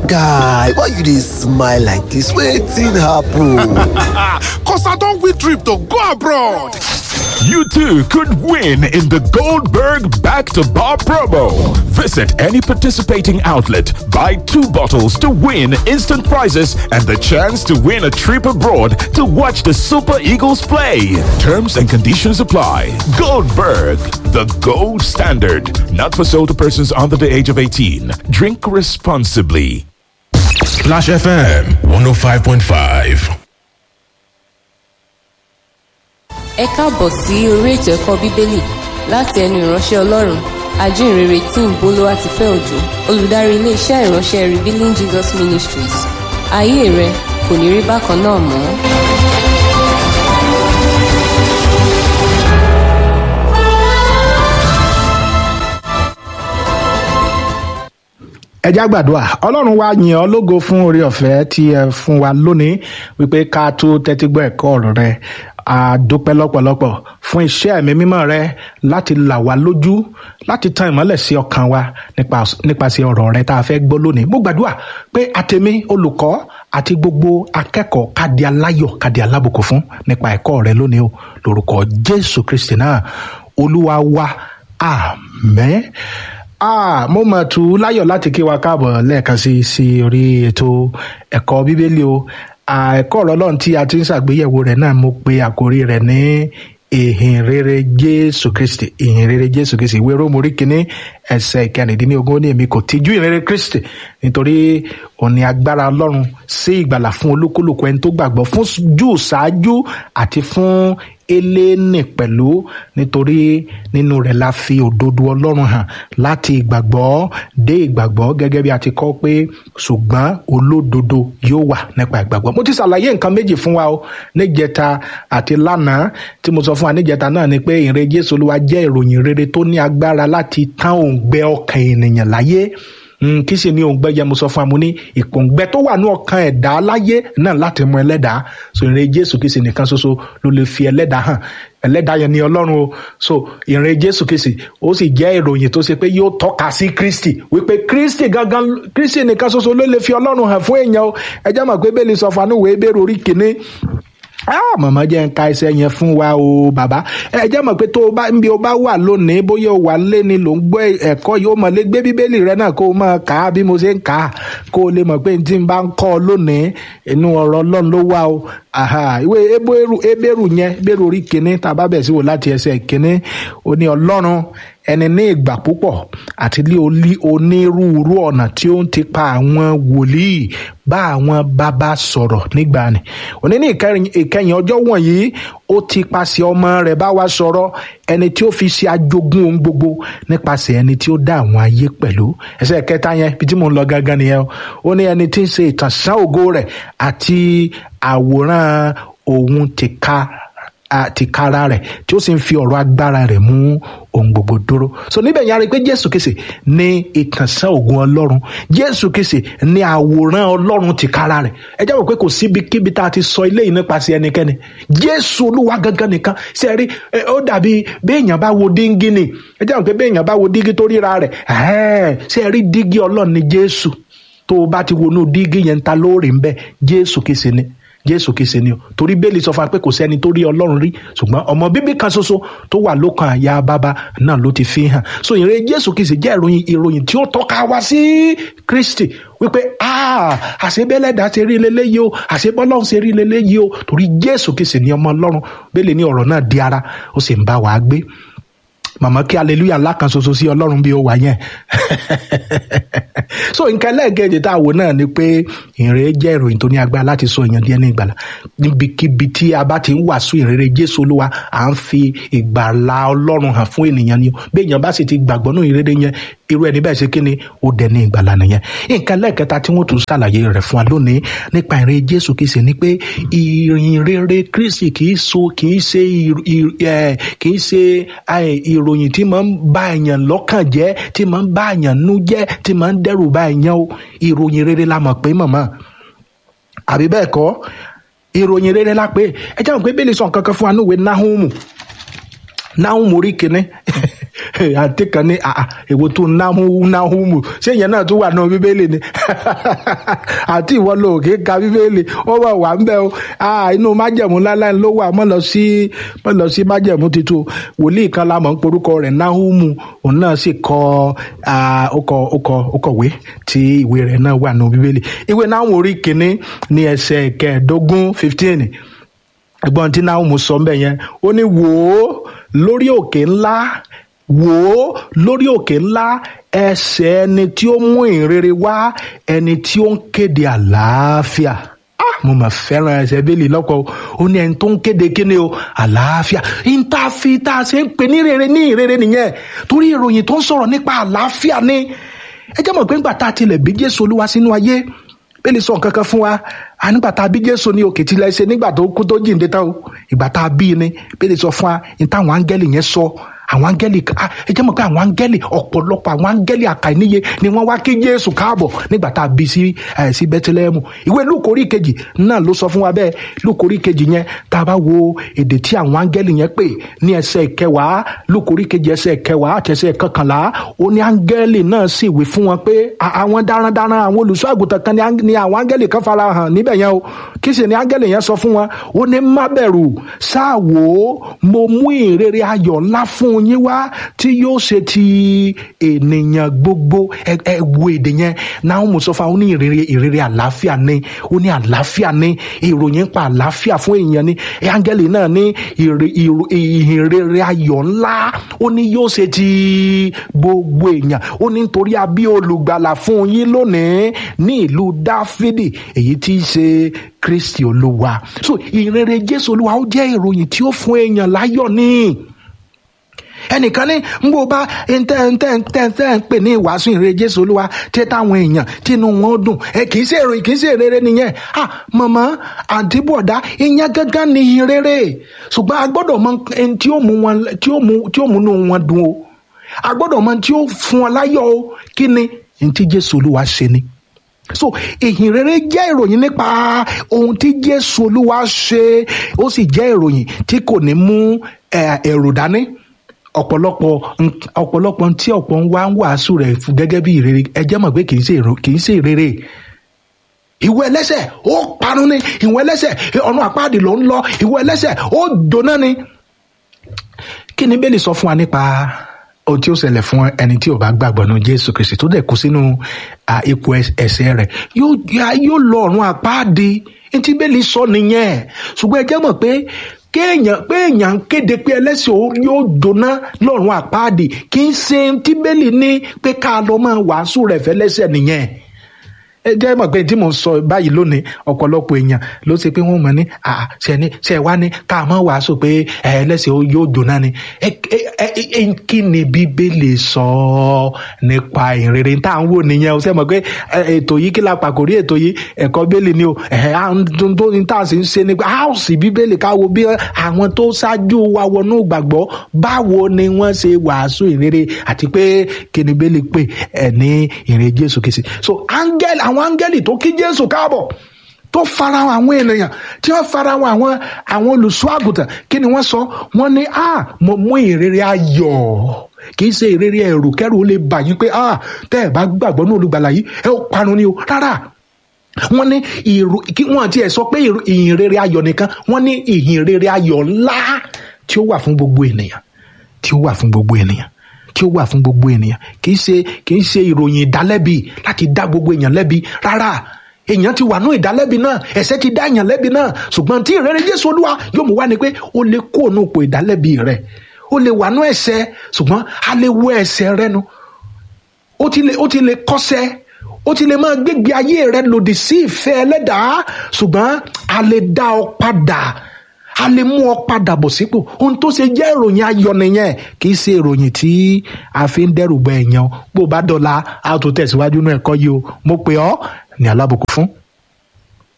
guy why you dey smile like dis wetin happen. Cause I don't win trip to go abroad. You too could win in the Goldberg Back to Bar promo. Visit any participating outlet, buy two bottles to win instant prizes and the chance to win a trip abroad to watch the Super Eagles play. Terms and conditions apply. Goldberg, the gold standard. Not for sale to persons under the age of 18. Drink responsibly. Splash FM 105.5. ẹ káàbọ̀ sí orí ètò ẹ̀kọ́ bíbélì láti ẹnu ìránṣẹ́ ọlọ́run ajínrere tí ń bolówá ti fẹ́ òjò olùdarí iléeṣẹ́ ìránṣẹ́ revealing jesus ministries ayé rẹ kò ní rí bákan náà mọ́. ẹ já gbàdúrà ọlọ́run wa yìn ọ́ lógo fún oore ọ̀fẹ́ tí ẹ fún wa lónìí wípé ká tó tẹ́tí gbọ́ ẹ̀kọ́ ọ̀rọ̀ rẹ a dúpẹ́ lọ́pọ̀lọpọ̀ fún iṣẹ́ ẹ̀mí mímọ́ rẹ láti là wá lójú láti tan ìmọ́lẹ̀ sí ọkàn wa nípa- nípasẹ̀ ọ̀rọ̀ rẹ tá a fẹ́ gbọ́ lónìí mo gbàdúrà pé àtẹ̀mí olùkọ́ àti gbogbo akẹ́kọ̀ọ́ kádi aláyọ̀ kádi alábùkún fún nípa ẹ̀kọ́ rẹ lónìí o lórúkọ jésù kristi náà olúwa wa àmín ah mo mọ̀ tù ú láyọ̀ láti kí wa káàbọ̀ lẹ́ẹ̀kan sí sí orí ètò ẹ̀kọ́ bíbélì o Ah, ẹ̀kọ́ ọ̀rọ̀ ọlọ́run tí a ti ń ṣàgbéyẹ̀wò rẹ̀ náà mo pe àkórí rẹ̀ ní ìhìn rere jésù kristi ìhìn rere jésù kristi ìwé rómù orí kínní ẹsẹ̀ ìkẹrìndínlógún ó ní èmi kò tijú ìhìn rere kristi nítorí òní agbára ọlọ́run sí ìgbàlà fún olúkúlùkù ẹni tó gbàgbọ́ fún jù ṣáájú àti fún eléni pẹ̀lú nítorí nínú rẹ̀ la fi òdodo ọlọ́run hàn láti ìgbàgbọ́ dé ìgbàgbọ́ gẹ́gẹ́ bí a ti kọ́ pé ṣùgbọ́n olódodo yóò wà nípa ìgbàgbọ́. mo ti ṣàlàyé nǹkan méjì fún wa o níjẹta àti lánàá tí mo sọ fún wa níjẹta náà ni pé ìrìn jésù olúwa jẹ́ ìròyìn rere tó ní agbára láti tán òǹgbẹ ọkàn ènìyàn láyé Mm, kí sì ni òǹgbẹ yẹn mo sọ fún wa mo ní ìpòǹgbẹ tó wà ní ọkàn ẹ̀dá láyé náà láti mọ ẹlẹ́dàá so ìrìn jésù kìí ṣe nìkan ṣoṣo ló lè fi ẹlẹ́dàá hàn ẹlẹ́dàá yẹn ni ọlọ́run o so ìrìn jésù kìí ṣe ó sì jẹ́ ìròyìn tó ṣe pé yóò tọ́ka sí kristi wípé kristi gangan kristi nìkan ṣoṣo ló lè fi ọlọ́run hàn fún èèyàn o ẹ jẹ́ mọ̀ pé bẹ́ẹ̀ lè sọ fún anúwèé bẹ́ẹ̀ orí kìíní ah màmá jẹ́ ń ka iṣẹ́ yẹn fún wa o bàbá ẹ jẹ́ mọ̀ pé tó o bá ń bí o bá wà lónìí bóyá o wà lé ni ló ń gbọ́ ẹ̀kọ́ yìí ó mọ̀ lé gbé bíbélì rẹ náà kó o máa kà á bí mo ṣe ń kà á kó o lè mọ̀ pé n tí n bá ń kọ́ ọ lónìí inú ọ̀rọ̀ ọlọ́run ló wà o aha ìwé ebéèrú ebéèrú yẹn ebéèrú orí kìíní tá a bá bẹ̀ sí wò láti ẹsẹ̀ kìíní ó ní ọlọ́run ẹni ní ìgbà púpọ̀ àti ní olí- onírúurú ọ̀nà tí ó ń ti pa àwọn wòlíì bá àwọn bàbá sọ̀rọ̀ nígbà ni òní ní ìkẹyìn ìkẹyìn ọjọ́ wọ̀nyí ó ti paṣẹ ọmọ rẹ̀ bá wa sọ̀rọ̀ ẹni tí ó fi ṣe ajogún ohun gbogbo nípasẹ̀ ẹni tí ó dá àwọn ayé pẹ̀lú ẹsẹ̀ kẹta yẹn bí tí mò ń lọ gangan nìyẹn o ó ní ẹni tí ń ṣe ìtànṣán ògo rẹ̀ àti àwòrán òun ti ká àti kára rẹ̀ tí ó sì ń fi ọ̀rọ̀ agbára rẹ̀ mú ohun gbogbo dúró so níbẹ̀ yẹn a rí i pé jésù kìsì ní ìtànṣán ògùn ọlọ́run jésù kìsì ní àwòrán ọlọ́run ti kára rẹ̀ ẹ jẹ́ wò pé kò síbi kíbi tá a ti sọ ilé yìí nípasẹ̀ ẹnikẹ́ni jésù olúwa gangan nìkan ṣe rí ẹ, ó dàbí béèyàn bá wo díngí ni ẹ jẹ́ wò pé béèyàn bá wo díngí tó ríra rẹ̀ ẹ̀ẹ́ ṣe rí díngí ọlọ́run ni jésù tó o bá ti wọnú díngí yẹn ta lóòrè ń bẹ jésù kìsì ni jésù kìsì ni o torí bẹ́ẹ̀lì sọ fún wa pé kò sẹ́ni tó rí ọlọ́run rí ṣùgbọ́n ọmọ bíbí kan ṣoṣo tó wà lókàn àyà bàbá náà ló ti fi hàn so ìrìn jésù kìsì jẹ́ ìròyìn ìròyìn tí ó tọ́ka wá sí kristi wípé ah àṣebẹ́lẹ́dà ṣe rí leléyìí o àṣebọ́lọ́run ṣe rí leléyìí o torí jésù kìsì ni ọmọ ọlọ́run bẹ́ẹ̀lì ní ọ̀rọ̀ náà di ara ó sì ń bá wa gbé màmá kí hallelujah ńlá kan ṣoṣo sí ọlọ́run bí ó wà yẹn so nǹkan ẹlẹ́ẹ̀kejì tá a wò náà ni pé ìrere jẹ́ ìròyìn tó ní agbára láti sọ èèyàn díẹ̀ ní ìgbàlà níbikíbi tí a bá ti ń wàásù ìrere jésù olúwa à ń fi ìgbàlà ọlọ́run hàn fún ènìyàn ni o bí èèyàn bá sì ti gbàgbọ́ nínú ìrere yẹn irú ẹni bẹ́ẹ̀ ṣe kí ni ó dẹ̀ ní ìgbàlà nìyẹn nǹkan ẹlẹ́ẹ̀kẹta tí wọ́n tún ṣàlàyé rẹ̀ fún wa lónìí nípa ìrere jésù kìí ṣe ni pé ìrìn rere kristi kìí so kìí ṣe ìr- ìr- ẹ̀, kìí ṣe ẹ̀, ìròyìn tí máa ń bá èèyàn lọ́kàn jẹ́ tí máa ń bá èèyàn nú jẹ́ tí máa ń dẹ́rù bá èèyàn o ìròyìn rere la mọ̀ pé màmá àbí bẹ́ẹ̀ kọ́ ìròyìn rere la pé ẹ jẹ́ àwọn pé bẹ́ẹ̀ lè sọ nǹkan kan fún wa níwèé náhùnmù náhùnmù orí kìíní àti kan ní àà èwo tó náhù náhùmù ṣé ìyẹn náà tún wà náà bíbélì ni àti ìwọ ló kì í ka bíbélì ó wà wà ń bẹ o Ah, inú májẹ̀mú láláì ló wà mọ́ lọ sí mọ́ lọ sí májẹ̀mú titun wòlíì kan la mọ̀ ń porúkọ rẹ̀ náhùmù òun náà sì kọ ah, ó kọ ó kọ ó kọ̀wé tí ìwé rẹ̀ náà wà nù bíbélì ìwé náà orí kìíní ní ẹsẹ̀ kẹẹ̀ẹ́dógún fifteen ẹ̀gbọ́n tí náà mú sọ mbẹ yẹn ó ní wò ó lórí òkè ńlá wò ó lórí òkè ńlá ẹsẹ̀ ẹni tí ó mú ìrere wá ẹni tí ó ń kéde àlàáfíà Ah, mo mà fẹ́ràn ẹsẹ̀ bẹ́ẹ̀lì lọ́kọ̀ o. ó ní ẹni tó ń kéde kíni o àlàáfíà ìntàfi tá a ṣe ń pè ní rere ní ìrere nìyẹn torí ìròyìn tó ń sọ̀rọ̀ nípa àlàáfíà ni ẹ jẹ́ mọ̀ pé ńgbà tá a tilẹ̀ bí jésù olúwa sínú ayé bẹ́ẹ̀ni sọ nǹkan kan fún wa a nígbà tá a bí jésù ní òkè tilẹ̀ ṣe nígbà tó kú tó jíǹde tán o ìgbà tá a bí ni bẹ́ẹ̀ni sọ fún wa ní táwọn áńgẹ́lì yẹn sọ àwọn áńgẹ́lì ah, ẹ jẹ́ mọ̀ pé àwọn áńgẹ́lì ọ̀pọ̀lọpọ̀ àwọn áńgẹ́lì àkàìníye ni wọ́n wá kí jésù káàbọ̀ nígbà tá a bí sí ẹ̀ sí bẹ́tílẹ́mù ìwé lúkórí kejì náà ló sọ fún wa bẹ́ẹ̀ lúkórí kejì yẹn tá a bá wo èdè tí àwọn áńgẹ́lì yẹn pè ní ẹsẹ̀ ìkẹwàá lúkórí kejì ẹsẹ̀ ìkẹwàá àti ẹsẹ̀ ìkọkànlá ó ní áńgẹ́lì náà sì wí fún wọn pé "À- àwọn darandaran àwọn olùṣọ́ àgùntàn kan ni áńg- ni àwọn áńgẹ́lì kan fara hàn níbẹ̀ yẹn o kí sì ni áńgẹ́lì yẹn sọ fún wọn ó ní má bẹ̀rù ṣáà wò ó mo mú ìrere ayọ̀ ńlá fún yín wá tí yóò ṣe ti ènìyàn gbogbo ẹ ẹ wo èdè yẹn náà mo sọ fún wa ó ní ìrere ìrere àlàáfíà ni ó ní àlàáfíà ni ìròyìn pa àlàáfíà fún èèyàn ni ẹ áńgẹ́lì náà ní ìre- ìrò- ìhìnrere ayọ̀ ńlá ó ní yóò ṣe ti gbogbo èèyàn ó ní nítorí a bí olùgbàlà fún yín lónìí ní ìlú dáfídì èyí tí í ṣe kristi olúwa so ìrere jésù olúwa ó jẹ́ ìròyìn tí ó fún èèyàn láyọ̀ ní ẹnìkan ní ń bó bá ntẹ ntẹ ntẹ ntẹ ń pè ní ìwàásù ìrere jésù olúwa tí táwọn èèyàn tí inú wọn ó dùn ẹ kì í ṣe èrò kì í ṣe ìrere nìyẹn ah mọ̀mọ́ àǹtí bọ̀dá ìyẹn gángan ní ìrere ṣùgbọ́n a gbọ́dọ̀ mọ ẹni tí ó mú wọn tí ó mú tí ó mú inú wọn dùn o a gbọ́dọ̀ mọ tí ó fún wọn láyọ̀ o kí ni ní tí jésù olúwa ṣe ni so ìhìn rere jẹ́ ìròyìn nípa ohun tí jésù olúwa ṣe ó sì jẹ́ ìròyìn tí kò ní mú eh, ẹ̀rù dání ọ̀pọ̀lọpọ̀ nk- ọ̀pọ̀lọpọ̀ tí ọ̀pọ̀ ń wá ń wàásù rẹ̀ fún gẹ́gẹ́ bí ìrere ẹ jẹ́ mọ̀ pé kì í ṣe ìrò- kì í ṣe ìrere ìwọ ẹlẹ́sẹ̀ ó parun ni ìwọ ẹlẹ́sẹ̀ ọ̀nà àpáàdì ló ń lọ ìwọ ẹlẹ́sẹ̀ ó jóná ni kí ni bẹ́ẹ̀lì sọ fún wa nípa ohun tí ó ṣẹlẹ̀ fún ẹni tí ò bá gbàgbọ́ nínú jésù kristi tó dẹ̀ kú sínú à, ipò ẹs- ẹ̀ṣẹ̀ rẹ̀ yóò yá- yóò lọ ọ̀run àpáàdì ní tí bẹ́ẹ̀lì sọ nìyẹn ṣùgbọ́n ẹ jẹ́ mọ̀ pé kéèyàn pé èèyàn ń kéde pé ẹlẹ́sìn ó yóò jóná lọ́run àpáàdì kì í ṣe tí bẹ́ẹ̀lì ní pé ká lọ máa wàásù rẹ̀ fẹ́lẹ́sẹ̀ nìyẹn ẹ jẹ́ mọ̀ pé tí mo sọ báyìí lónìí ọ̀pọ̀lọpọ̀ èèyàn ló ṣe pé wọ́n mọ̀ ní àà ṣe ní ṣe wá ní ká mọ̀ wàásù pé ẹ ẹlẹ́sìn ó yóò jóná ni ẹ ẹ ẹ ẹ kí ni bíbélì sọ nípa ìrere tá à ń wò nìyẹn o ṣe mọ̀ pé ẹ, ètò yìí kí la pàkórí ètò yìí ẹ̀kọ́ bíbélì ni o ẹ̀ à ń dun tó ní tá à sì ń ṣe ni pé a ó sì bíbélì ká wo bí àwọn tó ṣáájú wa wọnú ìgbàgbọ́ báwo ni wọ́n ṣe wàásù ìrere àti pé kí ni bíbélì pè ẹ̀ ní ìrere Jésù Kristi so áńgẹ́lì àwọn áńgẹ́lì tó kí Jésù káàbọ̀ tó farahàn àwọn ènìyàn tí wọ́n farahàn àwọn àwọn olùṣọ́ àgùntàn kí ni wọ́n sọ wọ́n ní a mo mú ìrere ayọ̀ kì í ṣe ìrere ẹ̀rù kẹ́rù ó lè bà yín pé a tẹ́ ẹ̀ bá gbàgbọ́ ní olùgbàlà yìí ẹ ó parun ni o rárá wọ́n ní ìrù kí wọ́n tiẹ̀ sọ pé ìrù- ìhìnrere ayọ̀ nìkan wọ́n ní ìhìnrere ayọ̀ ńlá tí ó wà fún gbogbo ènìyàn tí ó wà fún gbogbo ènìyàn tí ó wà fún gbogbo ènìyàn kì í ṣe kì í ṣe ìròyìn ìdálẹ́bi láti dá gbogbo èèyàn lẹ́bi rárá èèyàn ti wà ní ìdálẹ́bi náà ẹ̀ṣẹ̀ ti dá èèyàn lẹ́bi náà ṣùgbọ́n tí ìrere Jésù Olúwa yóò mú wá ni pé ó lè kó ònú ipò ìdálẹ́bi rẹ̀ ó lè wà ní ẹ̀ṣẹ̀ ṣùgbọ́n a lè wọ ẹ̀ṣẹ̀ rẹ̀ nu ó ti lè ó ti lè kọ́sẹ́ ó ti lè máa gbégbé ayé rẹ lòdì sí ìfẹ́ ẹlẹ́dàá ṣùgbọ́n a lè dá ọ padà a lè mú ọ padà bọ̀ sípò ohun tó ṣe jẹ́ ìròyìn ayọ̀ nìyẹn kì í ṣe ìròyìn tí a fi ń dẹ́rù bọ èèyàn bó o bá dọ̀la a tó tẹ̀síwájú nínú ẹ̀kọ́ yìí o mo pè ọ́ ní alábùkún fún.